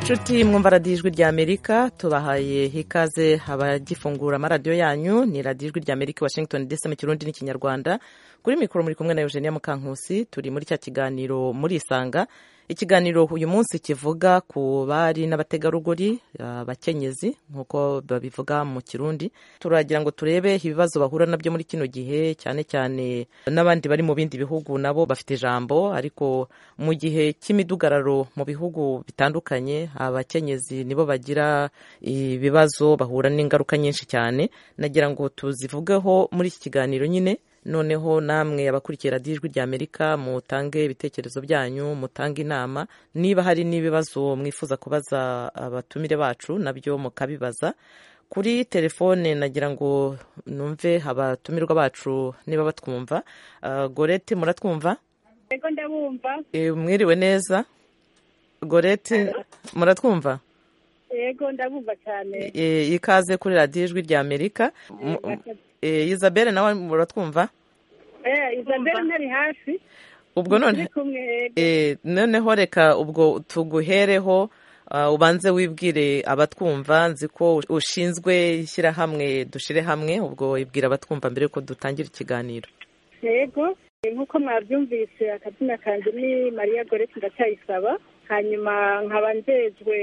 nshuti mwumva radiyo ijwi rya amerika tubahaye ikaze abagifungura amaradiyo yanyu ni radiyo ijwi rya amerika washington dc mu kirundi n'ikinyarwanda kuri mikoro muri kumwe na eugenia mukankusi turi muri cya kiganiro muri isanga ikiganiro uyu munsi kivuga ku bari n'abategarugori abakenyezi nk'uko babivuga mu kirundi turagira ngo turebe ibibazo bahura nabyo muri kino gihe cyane cyane n'abandi bari mu bindi bihugu nabo bafite ijambo ariko mu gihe cy'imidugararo mu bihugu bitandukanye abakenyezi nibo bagira ibibazo bahura n'ingaruka nyinshi cyane nagira ngo tuzivugeho muri iki kiganiro nyine noneho namwe abakurikiye radiyo ijwi rya amerika mutange ibitekerezo byanyu mutange inama niba hari n'ibibazo mwifuza kubaza abatumire bacu nabyo mukabibaza kuri telefone nagira ngo numve abatumirwa bacu niba batwumva gorete muratwumva yego ndabumva mwiriwe neza gorete muratwumva yego ndabumva cyane ikaze kuri radiyo ijwi rya amerika isabelle nawe muratwumva isabelle ntari hafi ubwo none noneho reka ubwo tuguhereho ubanze wibwire abatwumva nzi ko ushinzwe ishyirahamwe dushyire hamwe ubwo ibwira abatwumva mbere yuko dutangira ikiganiro yego nk'uko mwabyumvise akazina kanjye ni mariya gorete ndacyayisaba hanyuma nkaba njejwe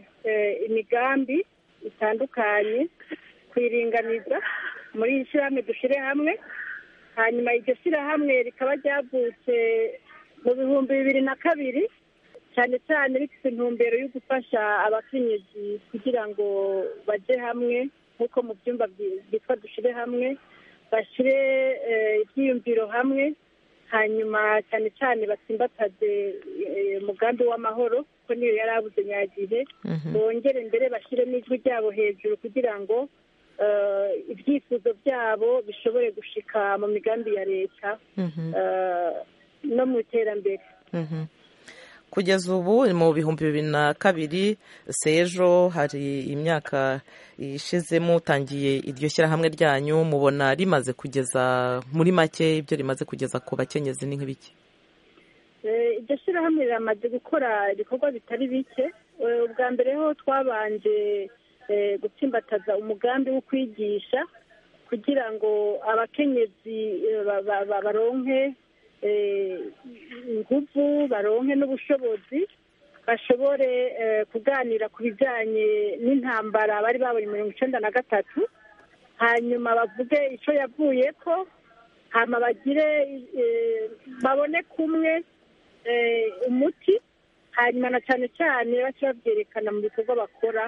imigambi itandukanye kuyiringaniza muri iri shyirahamwe dushyire hamwe hanyuma iryo shyirahamwe rikaba ryavutse mu bihumbi bibiri na kabiri cyane cyane rifite intumbero yo gufasha abakenyezi kugira ngo bajye hamwe nk'uko mu byumba byitwa dushyire hamwe bashyire ibyiyumviro hamwe hanyuma cyane cyane batsimbataze umugambi w'amahoro kuko niyo yari abuze nyagihe bongere mbere bashyire n'ijwi ryabo hejuru kugira ngo ibyifuzo byabo bishobore gushika mu migambi ya leta no mu iterambere kugeza ubu mu bihumbi bibiri na kabiri sejo hari imyaka ishize mutangiye iryo shyirahamwe ryanyu mubona rimaze kugeza muri make ibyo rimaze kugeza ku bakenyezi ni nk'ibiki iryo shyirahamwe riramaze gukora ibikorwa bitari bike ubwa mbere ho twabanje gutsimbataza umugambi wo kwigisha kugira ngo abakenyezi baronke ingufu baronke n'ubushobozi bashobore kuganira ku bijyanye n'intambara bari babonye mirongo icyenda na gatatu hanyuma bavuge icyo yavuye ko hanyuma bagire babone kumwe umuti hanyuma na cyane cyane bace babyerekana mu bikorwa bakora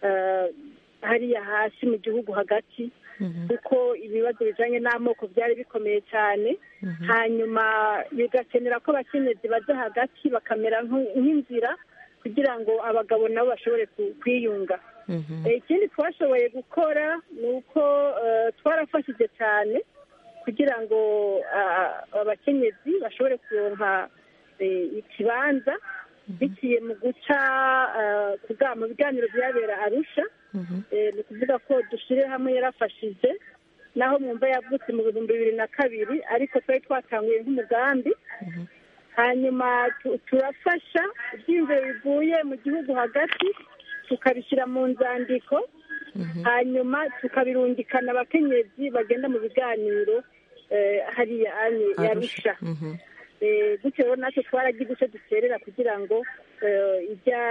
hariya hasi mu gihugu hagati kuko ibibazo bijyanye n'amoko byari bikomeye cyane hanyuma bigakenera ko abakenyezi bajya hagati bakamera nk'inzira kugira ngo abagabo nabo bashobore kwiyunga ikindi twashoboye gukora ni uko twarafashije cyane kugira ngo abakenyezi bashobore kuronka ikibanza biciye mu guca mu biganiro byabera arusha ni ukuvuga ko dushyire hamwe yarafashije naho mwumva yavutse mu bihumbi bibiri na kabiri ariko twari twatanguye nk'umugambi hanyuma turafasha ibyiyumviro bivuye mu gihugu hagati tukabishyira mu nzandiko hanyuma tukabirungikana abakenyezi bagenda mu biganiro hariya yarusha gutyo rero natwe twaragize icyo duterera kugira ngo ibya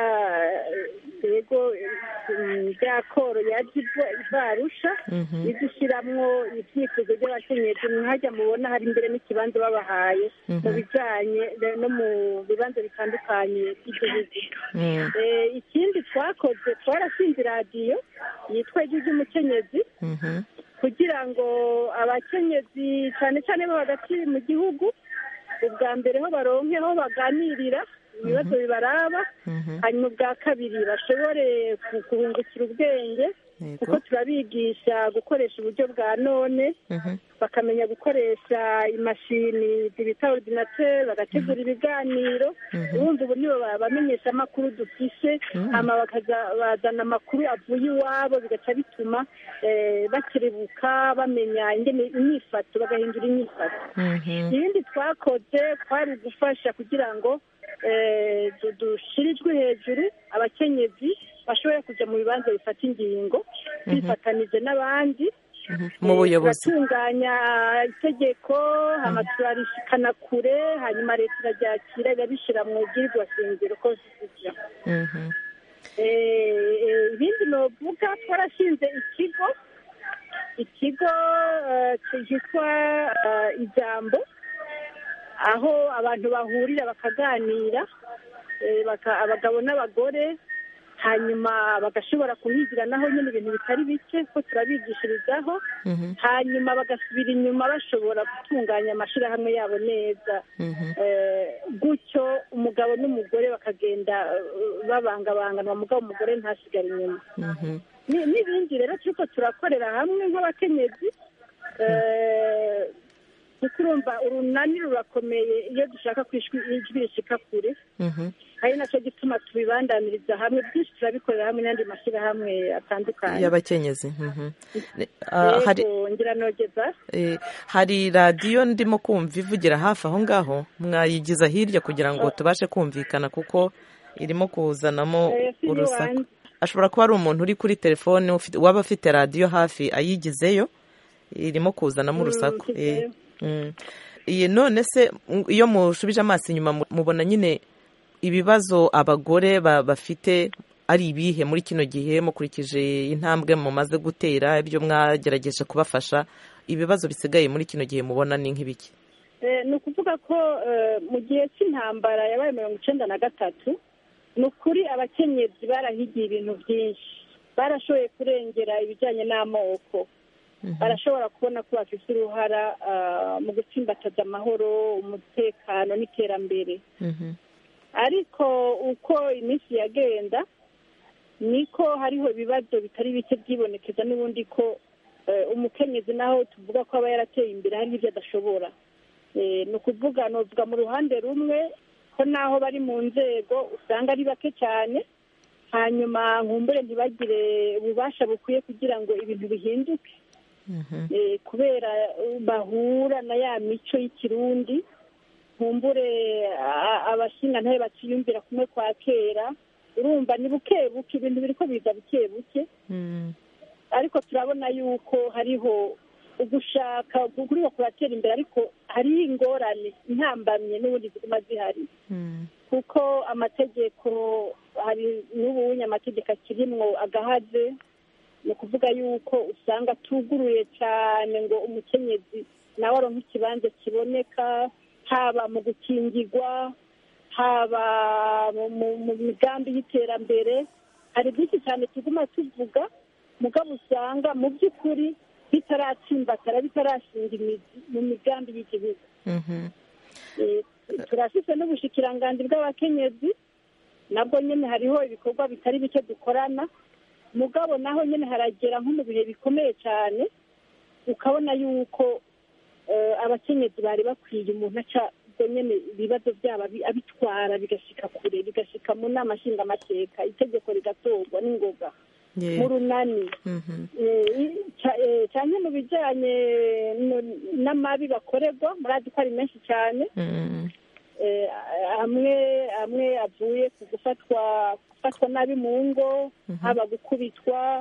yego ibya koro yajya ivarusha idushyiramo ibyifuzo by'abakenyezi mwajya mubona hari imbere n'ikibanza babahaye mu bijyanye no mu bibanza bitandukanye by'igihugu ikindi twakoze twarashinze radiyo yitwa ijwi ry'umukenyezi kugira ngo abakenyezi cyane cyane bo hagati mu gihugu ubwa mbere ho baronke aho baganirira ibibazo bibaraba hanyuma ubwa kabiri bashobore kuhungukira ubwenge kuko turabigisha gukoresha uburyo bwa none bakamenya gukoresha imashini bita ordinateur bagategura ibiganiro ubundi ubu nibo bamenyesha amakuru dufise hama bazana amakuru avuye iwabo bigaca bituma bakiribuka bamenya ingene imyifato bagahindura imyifato ibindi twakoze twari ugufasha kugira ngo eh, du- dushira ijwi hejuru abakenyezi bashobore kujya mu bibanza bifata ingingo bifatanije n'abandi Mhm. mu buyobozi turatunganya itegeko hama turarishikana kure hanyuma leta iraryakira irabishyira mu bwirizwa shingiro constitution Mhm. Eh, eh, ibindi novuga twarashinze ikigo ikigo eh, cyitwa eh, ijambo aho abantu bahurira bakaganira eh, baka- abagabo n'abagore hanyuma bagashobora kuhigira naho nyine ibintu bitari bike ko turabigishirizaho Mhm. hanyuma bagasubira inyuma bashobora gutunganya amashyirahamwe yabo neza Mhm. Eh, gutyo umugabo n'umugore bakagenda eh, babangabanganwa mugabo umugore ntasigare inyuma Mhm. Ni- n'ibindi rero turiko turakorera hamwe nk'abakenyezi eh, kuko urumva urunani rurakomeye iyo dushaka ko ijwi ijwi rishika kure Mhm. ari nacyo gituma tubibandaniriza hamwe byinshi turabikorera hamwe n'andi mashyirahamwe atandukanye y'abakenyezi Mhm. Ne- ah, hari yego ngira nogeza Eh, hari radiyo ndimo kumva ivugira hafi aho ngaho mwayigiza hirya kugira ngo tubashe kumvikana kuko irimo kuzanamo Eh, si urusaku iwanjye. ashobora kuba ari umuntu uri kuri telefone ufite- waba afite radiyo hafi ayigizeyo irimo kuzanamo urusaku nshyizeyo. Eh, mm. Iyi none se mm, iyo mushubije amaso inyuma mu- mubona nyine ibibazo abagore ba- bafite ari ibihe muri kino gihe mukurikije intambwe mumaze gutera ibyo mwagerageje kubafasha ibibazo bisigaye muri kino gihe mubona ni nk'ibiki Eh, ni ukuvuga ko eh, mu gihe cy'intambara yabaye mirongo icenda na gatatu ni ukuri abakenyezi barahigiye ibintu byinshi barashoboye kurengera ibijyanye n'amoko barashobora kubona ko bafite uruhara ah, mu gutsimbataza amahoro umutekano n'iterambere Mhm. ariko uko iminsi yagenda niko hariho ibibazo bitari bike byibonekeza n'ubundi ko eh, umukenyezi naho tuvuga ko aba yarateye imbere hari n'ibyo adashobora Eh, ni ukuvuga novuga mu ruhande rumwe ko naho bari mu nzego usanga ari bake cyane hanyuma nkumbure ntibagire ububasha bukwiye kugira ngo ibintu bihinduke Mhm. eh, kubera eh, bahura na ya mico y'ikirundi nkumbure a- abashinga ntabe baciyumvira kumwe kwa kera urumva ni buke buke ibintu biriko biza buke buke Mm. ariko turabona yuko hariho ugushaka kuriko kuratera imbere ariko hariho ingorane intambamye n'ubundi ziguma zihari Mm. kuko amategeko hari n'ubunya amategeko akirimwo agahaze ni ukuvuga yuko usanga atuguruye cyane ngo umukenyezi nawe aronke ikibanza kiboneka haba mu gukingirwa haba mu- mu mu migambi y'iterambere hari byinshi cyane tuguma tuvuga mugabo usanga mu by'ukuri bitaratsimbatara bitarashinga imizi mu migambi y'igihugu Mhm. Eh, turafise n'ubushikiranganji bw'abakenyezi nabwo nyine hariho ibikorwa bitari bike dukorana mugabo naho nyine haragera nko mu bihe bikomeye cyane ukabona yuko eh, abakenyezi bari bakwiye umuntu aca ubwo nyine ibibazo byabo abi- abitwara bigashika kure bigashika mu nama nshingamateka itegeko rigatorwa n'ingoga Yeah. mu runani Mhm. Eh, ca- eh, cyane mu bijyanye no- n'amabi bakorerwa murazi ko ari menshi cyane Mm. Eh, amwe amwe avuye ku gufatwa gufatwa nabi mu ngo haba gukubitwa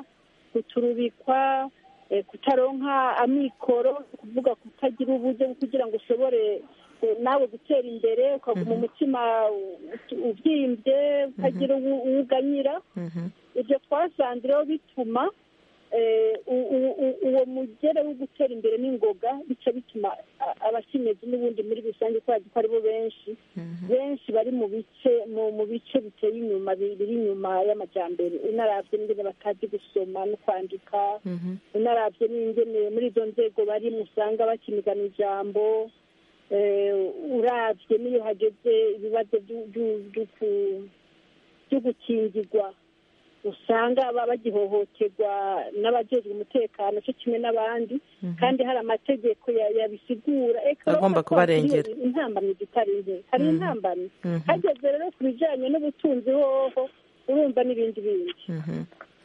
guturubikwa eh, kutaronka amikoro kuvuga kutagira uburyo bwo kugira ngo ushobore eh, nawe gutera imbere ukaguma umutima u- ubyimbye utagira uwu- uwuganyira Mhm. ibyo twasanze rero bituma eh, u- u- u- uwo mugere wo gutera imbere n'ingoga bica bituma a- abakenyezi n'ubundi muri rusange kubera ko aribo benshi benshi bari mu bice mu mu bice biteye inyuma bi- biri inyuma y'amajyambere unaravye n'ingene batazi gusoma no kwandika Mhm. unaravye n'ingene muri izo nzego barimo usanga bakinigana ijambo eh, uravye n'iyo hageze ibibazo vyu- vyu- vyu ku- vyo gukingirwa usanga baba bagihohoterwa n'abajejwe umutekano cyo kimwe n'abandi kandi hari amategeko ya- yabisigura eka Agomba urabona ko kubarengera. hariyo intambamyi zitari nke hari intambamyi Mhm. hageze rero ku bijanye n'ubutunzi hoho urumva n'ibindi bindi Mhm.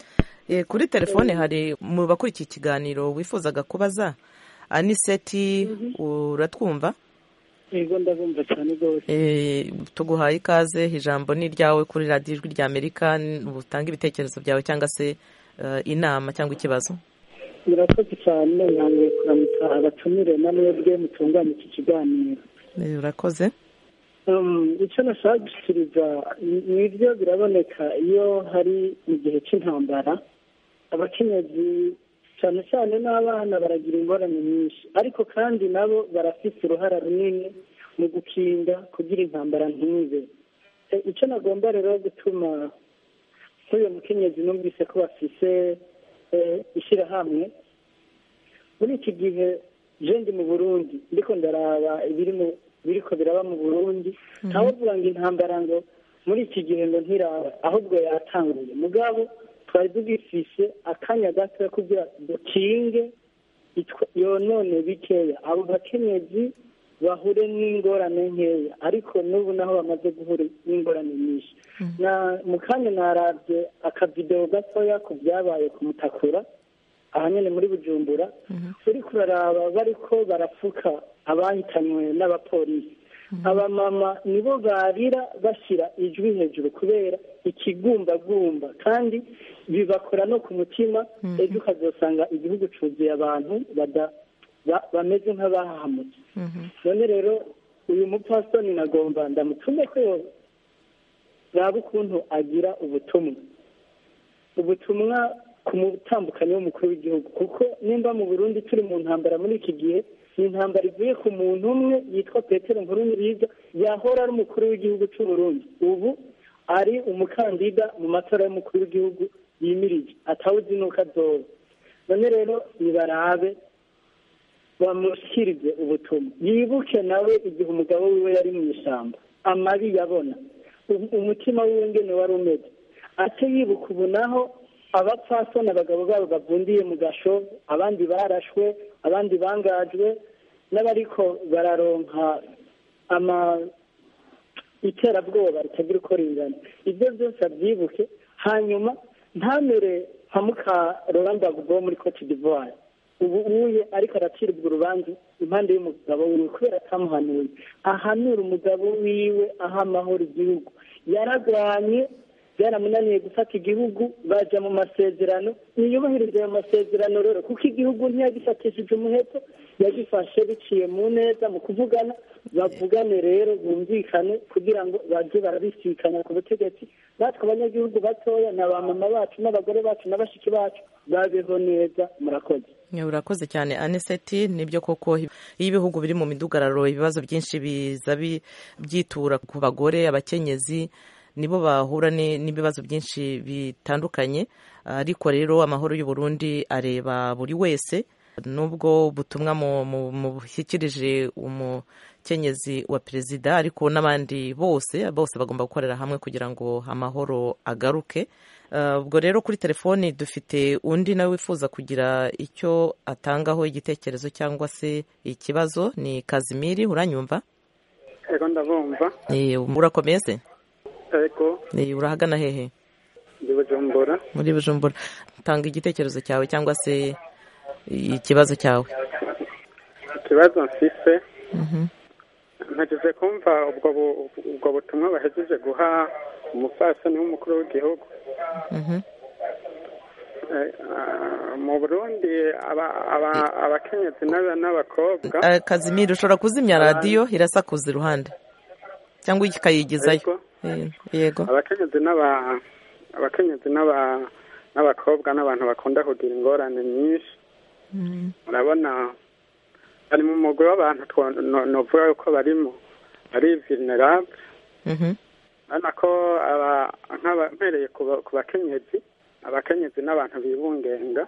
Eh, kuri telefone hari mu bakurikiye ikiganiro wifuzaga kubaza aniseti uratwumva yego ndabumva cyane rwose tuguhaye ikaze ijambo ni iryawe kuri radiyo ijwi rya amerika utanga ibitekerezo byawe cyangwa se inama cyangwa ikibazo murakoze cyane namwe kuramutsa abatumire na mwebwe mutunganya iki kiganiro urakoze icyo nashaka gushyikiriza ni byo biraboneka iyo hari mu gihe cy'intambara abakenyezi cyane cyane n'abana baragira ingorane nyinshi ariko kandi nabo barafite uruhara runini mu gukinga kugira intambara ntibe icyo nagomba rero gutuma nk'uyu mukenyezi numvise ko bafise ishyirahamwe muri iki gihe jendi mu burundi ndiko ndaraba ibiri mu biriko biraba mu burundi ntawovuga ngo intambara ngo muri iki gihe ngo ntiraba ahubwo yatanguye mugabo twari tugifise akanya gato kugira dukinge yonone bikeya abo bakenyezi bahure n'ingorane nkeya ariko n'ubu naho bamaze guhura n'ingorane nyinshi mu kanya narabye akavidewo gatoya ku byabaye ku mutakura aha nyine muri bujumbura uri kuraraba bariko barapfuka abahitanywe n'abapolisi abamama nibo barira bashyira ijwi hejuru kubera ikigumbagumba kandi bibakora no ku mutima ejo ukazasanga igihugu cyuzuye abantu bameze nk'abahahamutse none rero uyu mupasitoni nagomba ndamutume ko yaba ukuntu agira ubutumwa ubutumwa ku mutambukanyi w'umukuru w'igihugu kuko nimba mu burundi turi mu ntambara muri iki gihe ni intambara ivuye ku muntu umwe yitwa petero nkurunziza yahora ari umukuru w'igihugu cy'u Burundi ubu ari umukandida mu matora y'umukuru w'igihugu yimirije atawuzi n'uko azoba none rero nibarabe bamushyirize ubutumwa yibuke nawe igihe umugabo wiwe yari mu ishyamba amabi yabona umutima wiwe ngene wari umeze ate yibuka ubu naho abapfasoni abagabo babo bavundiye mu gasho abandi barashwe abandi bangajwe n'abariko bararonka ama iterabwoba ritagira uko ringana ibyo byose abyibuke hanyuma ntamere nka muka Rolanda wo muri Cote d'Ivoire ubu uye ariko araciribwa urubanza impande y'umugabo wiwe kubera atamuhanuye ahanura umugabo wiwe aha amahoro igihugu yaragwanye byaramunaniye gufata igihugu bajya mu masezerano ntiyubahirize ayo masezerano rero kuko igihugu ntiyagifatishije umuheto yagifashe biciye mu neza mu kuvugana bavugane rero bumvikane kugira ngo bajye barabisikanya ku butegetsi natwe abanyagihugu batoya na ba mama bacu n'abagore bacu na bashiki bacu babeho neza murakoze urakoze cyane aniseti nibyo koko iyo ibihugu biri mu midugararo ibibazo byinshi biza byitura ku bagore abakenyezi nibo bahura n'ibibazo byinshi bitandukanye ariko rero amahoro y'u Burundi areba buri wese nubwo butumwa mushyikirije umukenyezi wa perezida ariko n'abandi bose bose bagomba gukorera hamwe kugira ngo amahoro agaruke ubwo rero kuri telefoni dufite undi nawe wifuza kugira icyo atangaho igitekerezo cyangwa se ikibazo ni kazimiri uranyumva yego ndabumva urakomeye se yego urahagana hehe muri bujumbura muri bujumbura tanga igitekerezo cyawe cyangwa se ikibazo cyawe ikibazo mfise ntageze kumva ubwo butumwa bahejeje guha umupfasoni w'umukuru w'igihugu mu burundi abakenyezi n'abakobwa kazimiri ushobora kuzimya radiyo irasakuza iruhande cyangwa ikayigizayo yego abakenyezi abakenyezi n'abakobwa n'abantu bakunda kugira ingorane nyinshi urabona bari mu mugwi w'abantu novuga yuko barimo ari vulnerable urabona ko mpereye ku bakenyezi abakenyezi n'abantu bibungenga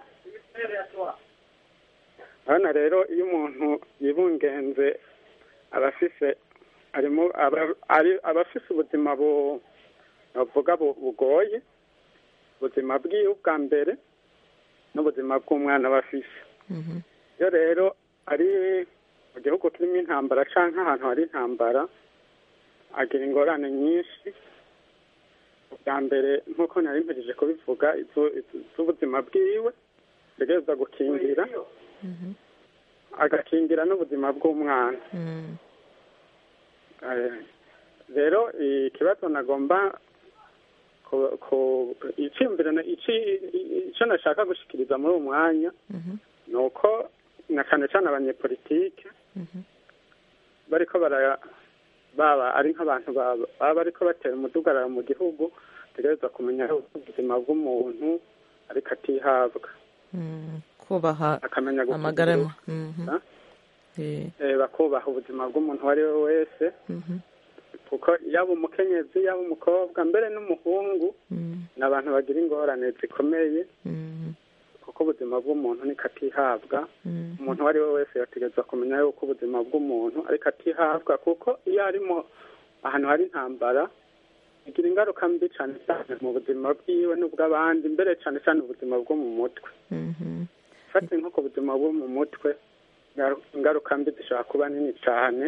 urabona rero iyo umuntu yibungenze aba afise arimo aba afise ubuzima bavuga bugoye ubuzima bwiwe bwa mbere n'ubuzima bw'umwana aba afise iyo rero ari mu gihugu kirimo intambara cyangwa ahantu hari intambara agira ingorane nyinshi bwa mbere nk'uko nari mpejeje kubivuga z'ubuzima bwiwe ategereza gukingira agakingira n'ubuzima bw'umwana Eh, rero ikibazo nagomba ku- ku- iciyumviro na- ici- ico nashaka gushikiriza muri uwo mwanya Mhm, ni uko na cane cane abanyepolitike mhm, bariko bara baba ari nk'abantu baba baba bariko batera umudugararo mu gihugu tegereza kumenya ubuzima bw'umuntu ariko atihabwa mm, kubaha akamenya amagara gukugira- mhm, Ah? eh, eh, bakubaha ubuzima bw'umuntu uwo ari we wese mhm, kuko yaba umukenyezi yaba umukobwa mbere n'umuhungu mm, ni abantu bagira ingorane zikomeye mm, kuko ubuzima bw'umuntu niko atihabwa mm, umuntu uwo ari we wese yategerezwa kumenya yuko ubuzima bw'umuntu ariko atihabwa kuko iyo ari mu ahantu hari intambara bigira ingaruka mbi cyane cyane mu buzima bwiwe n'ubw'abandi mbere cyane cyane ubuzima bwo mu mutwe mhm, fate nko ku buzima bwo mu mutwe ingaru- ingaruka mbi zishobora kuba nini cyane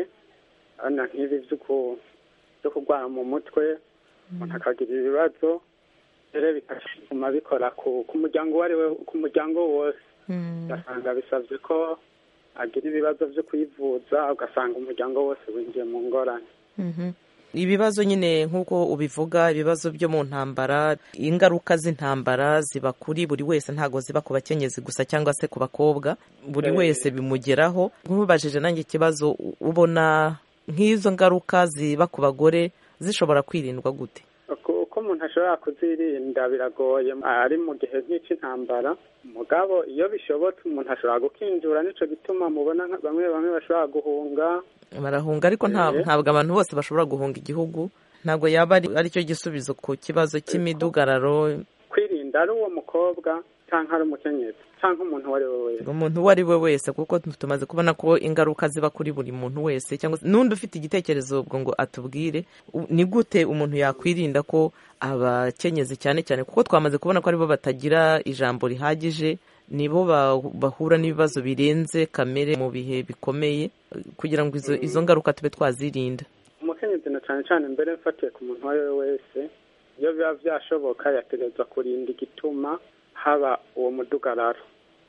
ana nk'ibi byo ku- byo kurwara mu mutwe umuntu akagira ibibazo rero bigatuma bikora ku ku muryango uwo ari we ku muryango wose mm, ugasanga bisabye ko agira ibibazo byo kwivuza ugasanga umuryango wose winjiye mu ngorane mhm. ibibazo nyine nk'uko ubivuga ibibazo byo mu ntambara ingaruka z'intambara ziba kuri buri wese ntabwo ziba ku bakenyezi gusa cyangwa se ku bakobwa buri Eh. wese bimugeraho nk'ubajije nanjye ikibazo u- ubona nk'izo ngaruka ziba ku bagore zishobora kwirindwa gute Uko- uko umuntu ashobora kuzirinda biragoye ari mu gihe nk'icy'intambara mugabo iyo bishobotse umuntu ashobora gukinjura nico gituma mubona nka- bamwe bamwe bashobora guhunga barahunga ariko nta- Eh. ntabwo abantu bose bashobora guhunga igihugu ntabwo yaba ari aricyo gisubizo ku kibazo cy'imidugararo kwirinda ari uwo mukobwa cyangwa ari umukenyezi cyangwa umuntu uwo ari we wese umuntu uwo ari we wese kuko tumaze kubona ko ingaruka ziba kuri buri muntu wese cyangwa se n'undi ufite igitekerezo ubwo ngo atubwire u- ni gute umuntu yakwirinda ko abakenyezi cyane cyane kuko twamaze kubona ko aribo batagira ijambo rihagije nibo ba- bahura n'ibibazo birenze kamere mu bihe bikomeye kugira ngo izo, izo ngaruka tube twazirinda umukenyezi na cyane cyane mbere mfatiye ku muntu uwo ari we wese iyo biba byashoboka yategerezwa kurinda igituma haba uwo mudugararo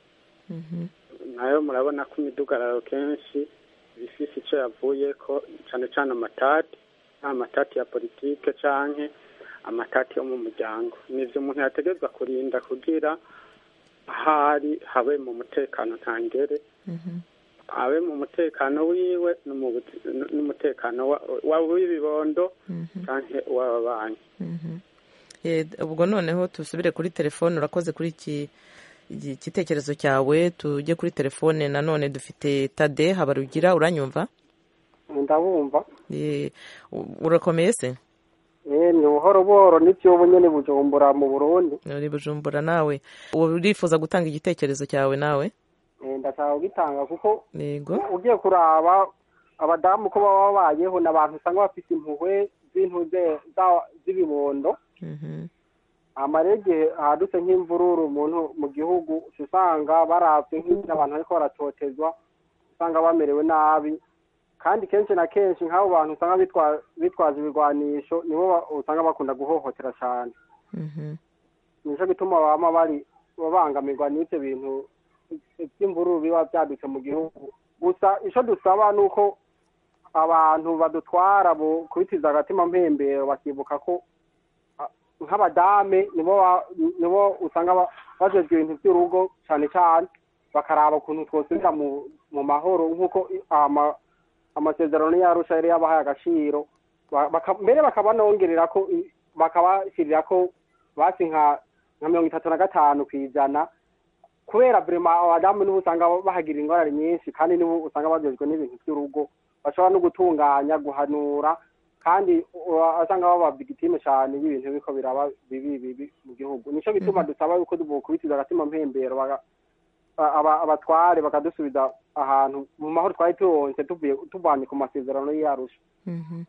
Mhm. nayo murabona ko imidugararo kenshi bifise icyo yavuye ko cyane cyane amatati nta matati ya politike canke amatati yo mu muryango nivyo umuntu yategerezwa kurinda kugira ahari habe mu mutekano ntangere Mhm. habe mu mutekano wiwe no mu buzi- n- n'umutekano wa- wa- w'ibibondo Mhm. canke w'ababanyi Mhm. Eh, ubwo noneho tusubire kuri telefone urakoze kuri iki iki gitekerezo cyawe tujye kuri telefone nanone dufite tade habarugira uranyumva ndabumva Eh, u- urakomeye se eh ni buhoro buhoro n'iby'ubu nyine bujumbura mu burundi uri bujumbura nawe urifuza gutanga igitekerezo cyawe nawe Eh, ndashaka kugitanga kuko yego ugiye kuraba abadamu ko baba babayeho ni abantu usanga bafite impuhwe z'intuze za- z'ibibondo Mhm. amara igihe hadutse nk'imvururu umuntu mu gihugu uca usanga barabwe nk'ibyo abantu ariko baratotezwa usanga bamerewe nabi kandi kenshi na kenshi nk'abo bantu usanga bitwa- bitwaje ibigwanisho nibo ba- usanga bakunda guhohotera cyane Mhm. nicyo gituma bama bari babangamirwa n'ibyo bintu by'imvururu biba byadutse mu gihugu gusa icyo dusaba ni uko abantu badutwara bo kubitiza agatima mpembero bakibuka ko ah, nk'abadame nibo ba- nibo usanga ba- bajejwe ibintu by'urugo cyane cyane bakaraba ukuntu twosubira mu mu mahoro nk'uko i- ama- amasezerano yarusha yari yabahaye agaciro Ba- baka- mbere bakabanongerera ko i- bakabashyirira ko basi nka nka mirongo itatu na gatanu ku ijana kubera vrema abadamu nibo usanga bahagira ingorane nyinshi kandi nibo usanga bajejwe n'ibintu by'urugo bashobora no gutunganya guhanura kandi usanga baba bigitime cyane y'ibintu biko biraba bibi bibi mu gihugu nico bituma dusaba yuko dukubitiza agatima mpembero baga- aba- abatware bakadusubiza ahantu mu mahoro twari turonse tuvuye tuvanye ku masezerano y'arusha Mhm.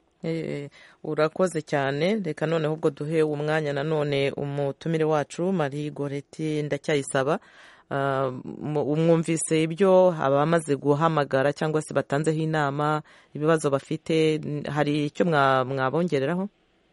Eh, urakoze cyane reka noneho ubwo duhe umwanya nanone umutumire wacu marie goreti ndacyayisaba Ah, mu- umwumvise ibyo abamaze guhamagara cyangwa se batanzeho inama ibibazo bafite n- hari icyo mwa- mwabongereraho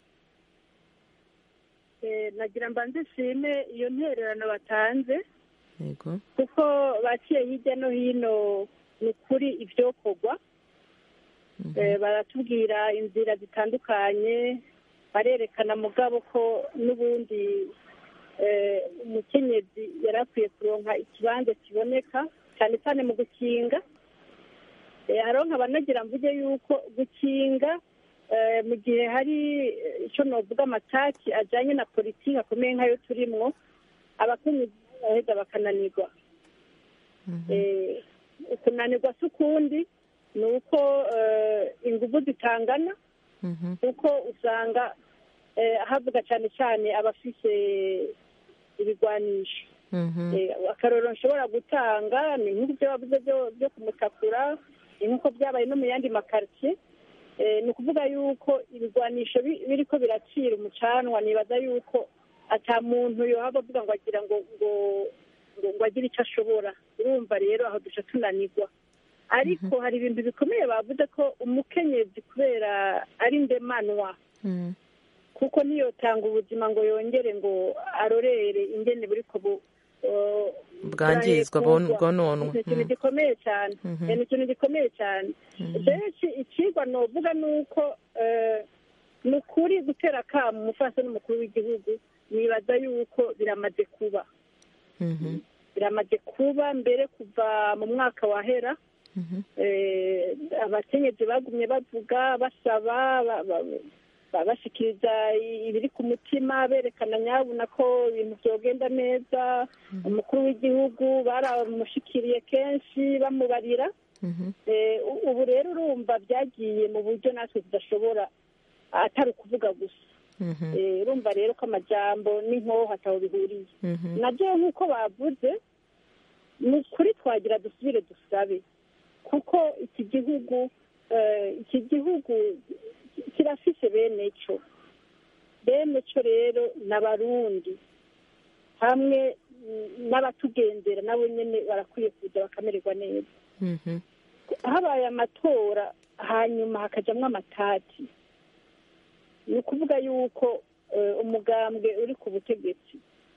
Eh, nagira mbanze nshime iyo ntererano batanze yego kuko baciye hirya no hino ni ukuri ibyokorwa Eh, baratubwira inzira zitandukanye barerekana mugabo ko n'ubundi eh, umukenyezi yari akwiye kuronka ikibanza kiboneka cyane cyane mu gukinga Eh, hariho nkaba nagira mvuge yuko gukinga eh, mu gihe hari eh, icyo novuga amataki ajyanye na politiki akomeye nk'ayo turimwo abakenyezi baheza bakananirwa Eh, kunanirwa si ukundi ni uko eh, ingufu zitangana Mhm. kuko usanga eh, havuga cyane cyane abafise ibigwanisho Mhm. Eh, akarorero nshobora gutanga ni nk'ibyo wavuze byo- byo kumutakura ni nk'uko byabaye no mu yandi makaritsiye Eh, ni ukuvuga yuko ibigwanisho bi- biriko biracira umucanwa nibaza yuko ata muntu yohava avuga ngo agira ngo ngo ngo ngo agire icyo ashobora urumva rero aho duca tunanirwa ariko hari ibintu bikomeye bavuze ko umukenyezi kubera ari ndemanwa Mhm. kuko ntiyotanga ubuzima ngo yongere ngo arorere ingene buriko bu uh, bwangizwa burahekugwa. bwononwa ni ikintu gikomeye cyane Mhm. Eh, ni ikintu gikomeye cyane rero iki- ikigwa novuga ni uko eh, ni ukuri gutera akamu umufasha n'umukuru w'igihugu nibaza yuko biramaze kuba Mhm. biramaze kuba mbere kuva mu mwaka wahera Mhm. eh, abakenyezi bagumye bavuga basaba ba- ba- ba- bashikiriza i- ibiri ku mutima berekana nyabuna ko ibintu byogenda neza umukuru w'igihugu baramushikiriye kenshi bamubarira Mhm. Eh, u- ubu rero urumva byagiye mu buryo natwe tudashobora atari ukuvuga gusa Mhm. Eh, urumva rero ko amajambo n'inkoho ataho bihuriye Mhm. nabyo nk'uko bavuze ni ukuri twagira dusubire dusabe kuko iki gihugu eh, iki gihugu kirafise bene cyo bene cyo rero ni abarundi hamwe mm, n'abatugendera nabo nyine barakwiye kuza bakamererwa neza Mhm. habaye amatora hanyuma hakajamwo amatati ni ukuvuga yuko eh, umugambwe uri ku butegetsi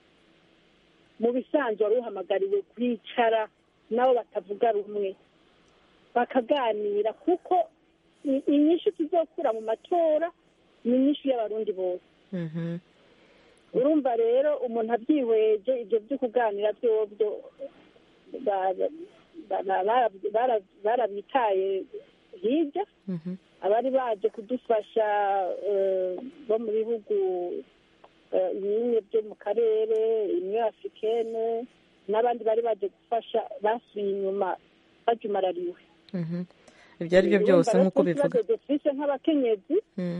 mu bisanzwe wari uhamagariwe kwicara nabo batavuga rumwe bakaganira kuko i- inyishu tuzokura mu matora ni inyishu y'abarundi bose Mhm. urumva rero umuntu abyihweje ibyo byo kuganira byobyo ba- ba- ba- ba- bara- barabitaye hirya Mhm. abari baje kudufasha eh, bo mu bihugu eh, bimwe byo mu karere imwe afurikene n'abandi bari baje gufasha basubiye inyuma bajumarariwe Mhm. ibyo ari byo byose Urumva nk'uko rero bivuga ikibazo dufise nk'abakenyezi Mhm.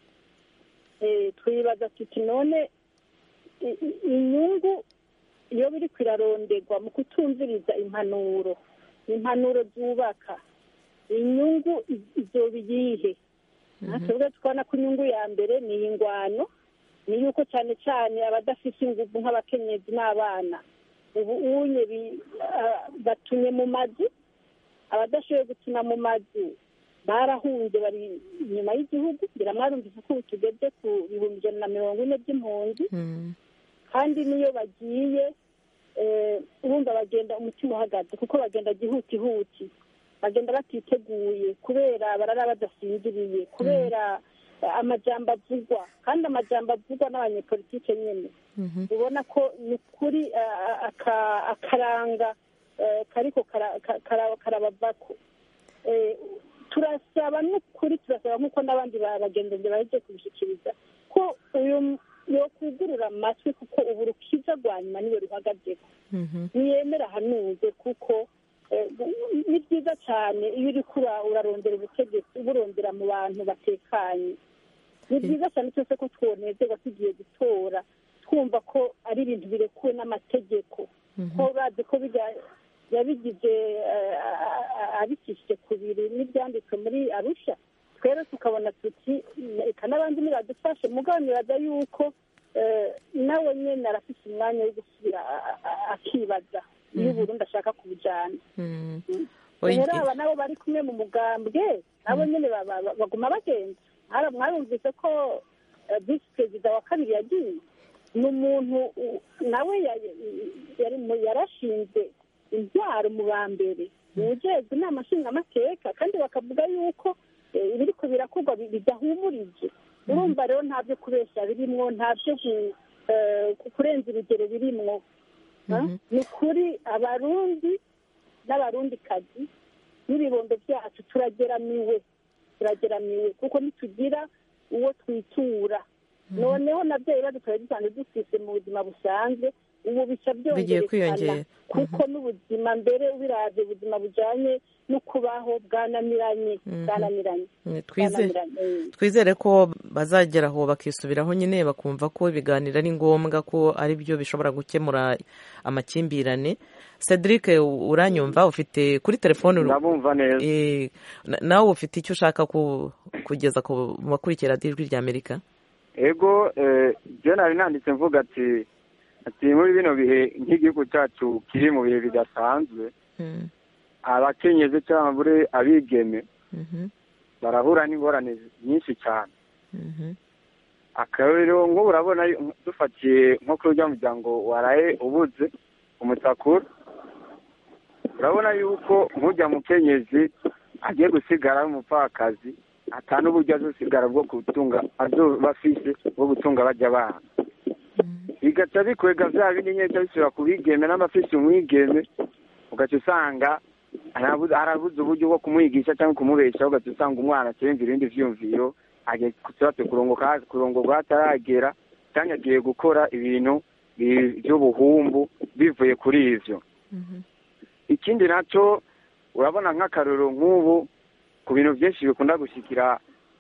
eh, twibaza tuti none i- i- inyungu iyo biri kwiraronderwa mu kutumviriza impanuro impanuro zubaka inyungu i- izoba iyihe natwe tukabona ko inyungu ya mbere ni ingwano ni yuko cyane cyane abadafite ingufu nk'abakenyezi n'abana ubu unye bi- ah, batumye mu mazu abadashoboye gukina mu mazu barahunze bari inyuma y'igihugu ngira mwarumvise ko ubu tugeze ku bihumbi ijana na mirongo ine by'impunzi Mhm. kandi n'iyo bagiye eh, urumva bagenda umutima uhagaze kuko bagenda gihutihuti bagenda batiteguye kubera barara badasinziriye kubera eh, amajambo avugwa kandi amajambo avugwa n'abanyepolitike nyine Mhm. ubona ko ni ukuri eh, aka- akaranga eh, kariko kara- ka- kara- karabavako Eh, turasaba n'ukuri turasaba nk'uko n'abandi ba- bagenzi baje kubishyikiriza ko uyu yokwugurura amatwi kuko ubu rukiza rwa nyuma niwe ruhagazeho Mhm. ntiyemera ahanuze kuko eh, ni byiza cyane iyo uri kura urarondera ubutegetsi uburondera mu bantu batekanye ni byiza cyane cyose ko twonezerwa tugiye gutora twumva ko ari ibintu birekuwe n'amategeko ko urazi ko bijya yabigize eh, a- a- abicishije ku biri n'ibyanditswe muri arusha twere tukabona tuti reka n'abandi nibadufashe mugabo nibaza yuko eh, nawe nyine arafite umwanya wo gusubira a- a- akibaza iyo uburundi ashaka kubujyana Mhm. Oyi- rero aba nabo bari kumwe mu mugambwe nabo nyine ba- ba- ba- baguma bagenda Mwara- mwarumvise ko eh, visi perezida wa kabiri yagiye ni umuntu u- nawe ya- yari mu- yarashinze intwaro mu ba mbere mu ujejwe inama nshingamateka kandi bakavuga yuko eh, ibiriko birakorwa bi- bidahumurije urumva rero nta byo kubeshya birimwo nta byo gu- eh, ku- kurenza urugero birimwo Ha? ni ukuri abarundi n'abarundikazi n'ibibondo byacu turageramiwe turageramiwe kuko ntitugira uwo twitura noneho nabyo ibibazo tuba dusanzwe dufise mu buzima busanzwe ubu bica Bigiye kwiyongera. byongerekana kuko n'ubuzima mbere ubiravye ubuzima bujanye no kubaho bwananiranye bwananiranye Mm, twize bwananiranye eh. twizere ko bazagera aho bakisubiraho nyine bakumva ko ibiganiro ari ngombwa ko ari byo bishobora gukemura amakimbirane cedric uranyumva ufite kuri telefone uru- ndabumva neza Eh, na- nawe ufite icyo ushaka ku- kugeza ku bakurikira ijwi rya amerika ego eh, je nari nanditse mvuga ati ati muri bino bihe nk'igihugu cyacu kiri mu bihe bidasanzwe Mm, abakenyezi cyangwa muri abigeme mhm, barahura n'ingorane nyinshi cyane mhm, akarero nk'ubu urabona yu- dufatiye nko kuri urya muryango waraye ubuze umutakura urabona yuko nk'ujya mukenyezi agiye gusigara ari umupfakazi ata n'uburyo azosigara bwo gutunga azoba afise bwo gutunga bajya abana bigaca bikwega bya bindi nyine bica bisubira ku bigeme n'abafise umwigeme ugaca usanga arabuze arabuze uburyo bwo kumwigisha cyangwa kumubeshaho ugaca usanga umwana akiyumvira ibindi vyiyumviro agiye kusibatse kurongoka kurongorwa hataragera cyangwa agiye gukora ibintu bi- by'ubuhumbu bivuye kuri ivyo mhm, ikindi nacyo urabona nk'akarorero nk'ubu ku bintu byinshi bikunda gushikira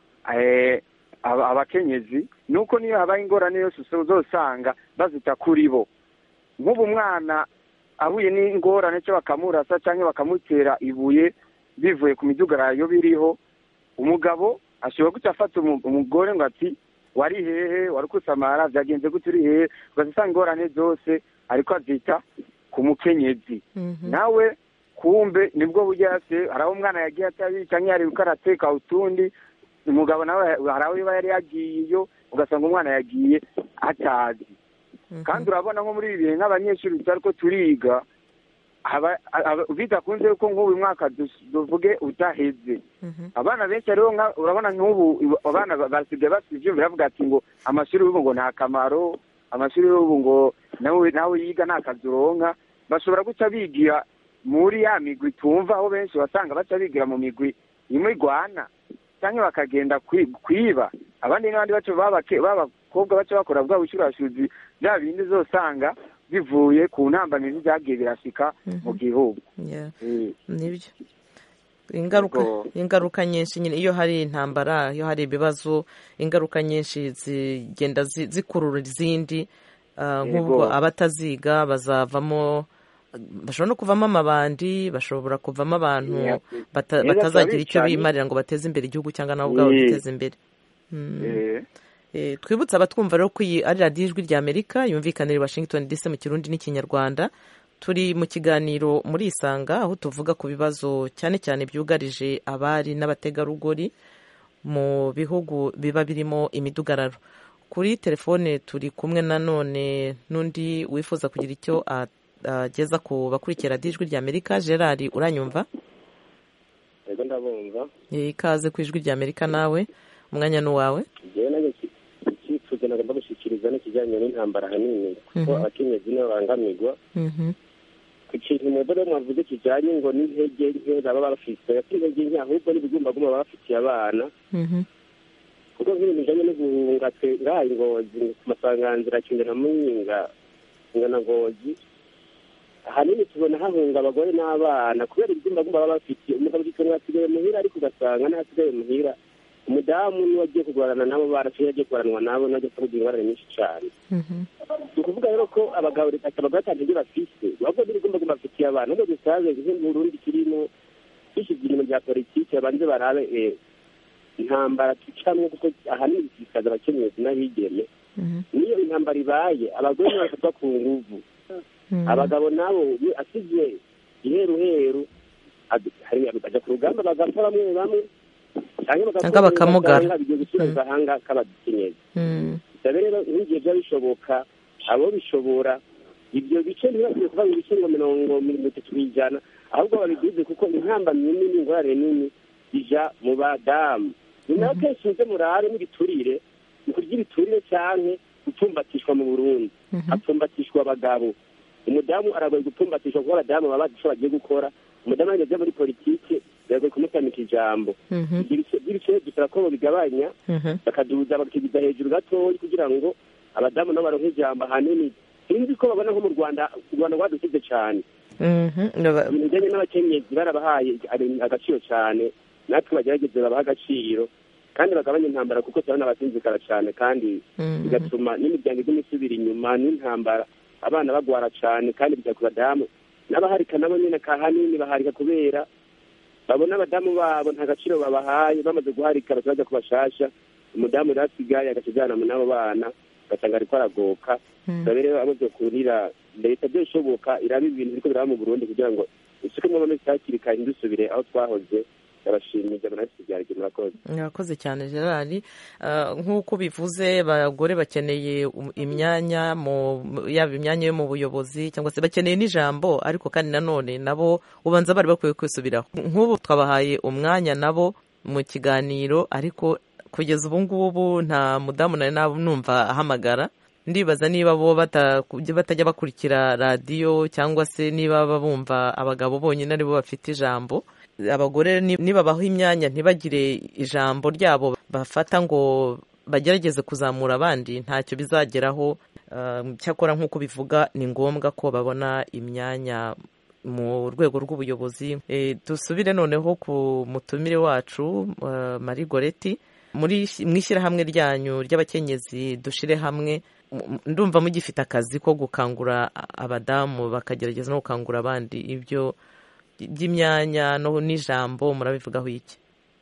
eh, aba- abakenyezi ni uko niyo habaye ingorane yose uzosanga bazita kuri bo nk'ubu umwana ahuye n'ingorane cyo bakamurasa cyangwa bakamutera ibuye bivuye ku midugararo biriho umugabo ashobora guca afata umu- umugore ngo ati wari hehe wari kusamara byagenze gute uri hehe ugaca usanga ingorane zose ariko azita ku mukenyezi mhm. nawe kumbe nibwo buryo yase hari aho umwana yagiye atabizi cyangwa yari uko arateka utundi umugabo nawe hari aho yaba yari yagiye iyo ugasanga umwana yagiye atazi kandi urabona nko muri ibi bihe nk'abanyeshuri tutari ko turiga aba- aba- bidakunze ko nk'ubu uyu mwaka dus- tuvuge udaheze Mhm. abana benshi rero nka- urabona nk'ubu abana ba- basigaye bafite ibyumviro baravuga ati ngo amashuri y'ubu ngo nta kamaro amashuri y'ubu ngo nawe nawe yiga nta kazi uronka bashobora guca bigira muri ya migwi tumva aho benshi wasanga baca bigira mu migwi imwe igwana cyangwa bakagenda kwi- kwiba abandi n'abandi baco babake- b'abakobwa baca bakora bwa bushurashuzi bya bindi uzosanga bivuye ku ntambamizi byagiye birashika mu gihugu Yeah, Eh, nibyo ingaruka Ubwo- ingaruka nyinshi nyine iyo hari intambara iyo hari ibibazo ingaruka nyinshi zigenda zi- zikurura izindi Ah, nk'ubwo Yego. abataziga bazavamo bashobora no kuvamo amabandi bashobora kuvamo abantu Yeah. bata- Neza batazagira icyo turabicanyi. bimarira ngo bateze imbere igihugu cyangwa nabo ubwabo Yeah. biteze imbere Mm. eh, Eh, twibutse abatwumva rero ko iyi ari radiyo ijwi rya amerika yumvikanira i washington dc mu kirundi n'ikinyarwanda turi mu kiganiro muri isanga aho tuvuga ku bibazo cyane cyane byugarije abari n'abategarugori mu bihugu biba birimo imidugararo kuri telefone turi kumwe nanone n'undi wifuza kugira icyo a- ageza ku bakurikira radiyo ijwi rya amerika gerard uranyumva yego ndabumva Eh, ikaze ku ijwi rya amerika nawe umwanya ni uwawe njyewe nanjye iki- icyifuzo nagomba gushyikiriza n'ikijyanye n'intambara ahanini kuko Mhm. abakenyezi nibo babangamirwa Mhm, ku kintu mwebwe rero mwavuze kijyanye ngo n'intege nke baba bafite ati intege nke ahubwo n'ibigumbagumba baba bafitiye abana mhm, kuko nk'ibintu bijyanye no guhunga twe ngaha ingozi ku masanganzira kinga na muyinga kinga na ngozi ahanini tubona hahunga abagore n'abana kubera ibigumbagumba baba bafitiye umugabo gitongo asigaye muhira ariko ugasanga n'ahasigaye muhira umudamu niwe agiye kurwarana nabo bana cyangwa agiye kurwanwa nabo nawe agiye kugira ingorane nyinshi cyane mhm, ni ukuvuga rero ko abagabo leta abagore atanu ibyo bafise ahubwo n'ibigumbagumba bafitiye abantu nubwo dusabe nk'uburundi kirimo dushyize ibintu bya politiki babanze barabe eh, intambara ducamwo kuko ahanini bisikaza abakenyezi n'abigeme mhm, niyo intambara ibaye abagore nibo bafatwa ku nguvu mhm. abagabo nabo iyo asize iheruheru ad- hari bajya ku rugamba bagapfa bamwe bamwe cyangwa bagapfa Cyangwa bakamugara. ugasanga bigiye gushyira mu gahanga k'abakenyezi Mm, dabe rero nk'igihe byaba bishoboka abo bishobora ibyo bice ntibakwiye kuvuga ngo ibice ngo mirongo mirongo itatu ku ijana ahubwo babigize kuko intambamyi nini ingorane nini ija mu badamu ni nayo kenshi muze murabe n'ibiturire ni kurya ibiturire cyane gupfumbatishwa mu burundi hapfumbatishwa abagabo umudamu aragoye gupfumbatishwa kuko abadamu baba bazi icyo bagiye gukora umudamu ageze muri politiki biragoye kumutamika ijambo by'ibice dusaba ko bigabanya bakaduza bakigiza hejuru gatoya kugira ngo abadamu nabo baronke ijambo ahanini sinzi ko babona nko mu rwanda u rwanda rwadusize cyane ibintu bijyanye n'abakenyezi barabahaye agaciro cyane natwe bagerageze babaha agaciro kandi bagabanye intambara kuko turabona abasinzikara cyane kandi bigatuma n'imiryango iguma isubira inyuma n'intambara abana bagwara cyane kandi bijya ku badamu n'abaharika nabo nyine kahanini baharika kubera babona abadamu babo nta gaciro babahaye bamaze guharika bajya ku bashasha umudamu rero asigaye agakijyana n'abo bana ugasanga ariko aragoka rero amaze kurira leta byoshoboka iraba ibintu biriko biraba mu burundi kugira ngo isukemo amamesi hakiri kare ntidusubire aho twahoze ndabashimiye ijana na kibyarige murakoze murakoze cyane gerard nk'uko bivuze abagore bakeneye imyanya yaba imyanya yo mu buyobozi cyangwa se bakeneye n'ijambo ariko kandi nanone nabo ubanza bari bakwiye kwisubiraho nk'ubu twabahaye umwanya nabo mu kiganiro ariko kugeza ubu ngubu nta mudamu nari numva ahamagara ndibaza niba bo batajya bakurikira radiyo cyangwa se niba bumva abagabo bonyine aribo bafite ijambo abagore nibabaho imyanya ntibagire ijambo ryabo bafata ngo bagerageze kuzamura abandi ntacyo bizageraho cyakora nk'uko bivuga ni ngombwa ko babona imyanya mu rwego rw'ubuyobozi dusubire noneho ku mutumire wacu marie goreti mu ishyirahamwe ryanyu ry'abakenyezi dushire hamwe ndumva mugifite akazi ko gukangura abadamu bakagerageza no gukangura abandi ibyo by'imyanya n'ijambo murabivugaho iki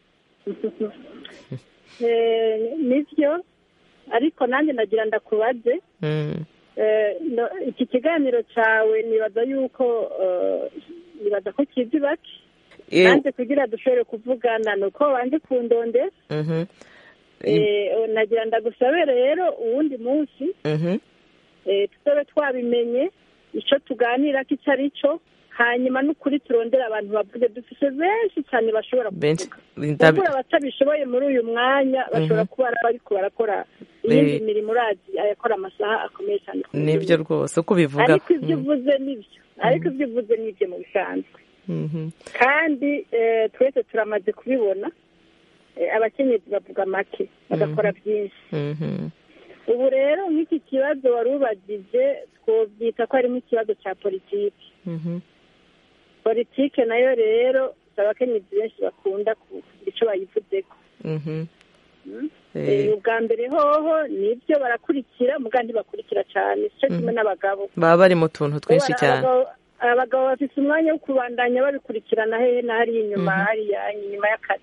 nibyo ariko nanjye nagira ndakubaze iki kiganiro cyawe nibaza yuko nibaza ko kizi bake nanjye kugira dushobore kuvugana ni uko wanje ku ndonde nagira ndagusabe rero uwundi munsi tutabe twabimenye icyo tuganira ko icyo ari cyo hanyuma n'ukuri turondera abantu bavuge dufite benshi cyane bashobora kuvuga kubura abatabishoboye muri uyu mwanya bashobora kuba bari barakora iyindi mirimo urazi ayakora amasaha akomeye cyane nibyo rwose uko ubivuga ariko ibyo uvuze nibyo ariko ibyo uvuze nibyo mu bisanzwe kandi twese turamaze kubibona abakenyezi bavuga make bagakora byinshi ubu rero nk'iki kibazo wari ubagije twobyita ko harimo ikibazo cya politiki politiki nayo rero abakenyezi benshi bakunda kugira icyo bayivuzeho ubwa mbere hoho nibyo barakurikira mugandi bakurikira cyane cyo kimwe n'abagabo baba bari mu tuntu twinshi cyane abagabo bafite umwanya wo kubandanya babikurikirana hehe na hariya inyuma hariya inyuma y'akazi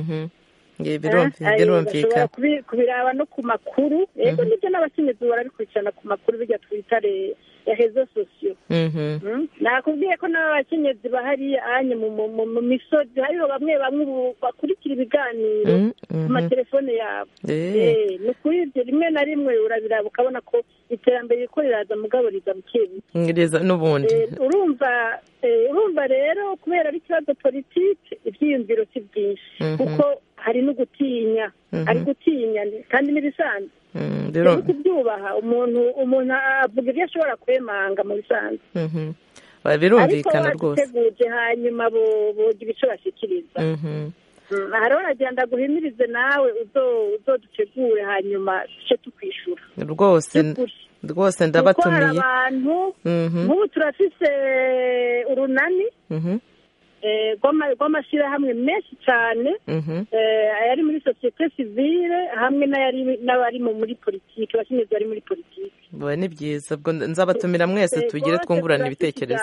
birumvikana kubiraba no ku makuru yego nibyo n'abakenyezi barabikurikirana ku makuru bijya twita ya rezo sosiyo nakubwiye ko n'abakenyezi bahari anye mu misozi hariho bamwe bamwe bakurikira ibiganiro ku matelefone yabo ni ukuri ibyo rimwe na rimwe urabiraba ukabona ko iterambere riko riraza mugabo riza buke buke n'ubundi urumva urumva rero kubera ari ikibazo politiki ibyiyumviro si byinshi kuko hari no gutinya hari gutinya kandi n'ibisanzwe rero kubyubaha umuntu umuntu avuga ibyo ashobora kwemanga mu bisanzwe birumvikana rwose bateguje hanyuma bogira icyo bashyikiriza hariho uragenda guhimirize nawe uzodutegure hanyuma duce tukwishura rwose rwose ndabatumiye kuko hari abantu nk'ubu turafise urunani rw'amashyirahamwe menshi cyane ayari muri sosiyete sivile hamwe n'abari muri politiki abakenyezi bari muri politiki ni byiza nzabatumira mwese tugire twungurana ibitekerezo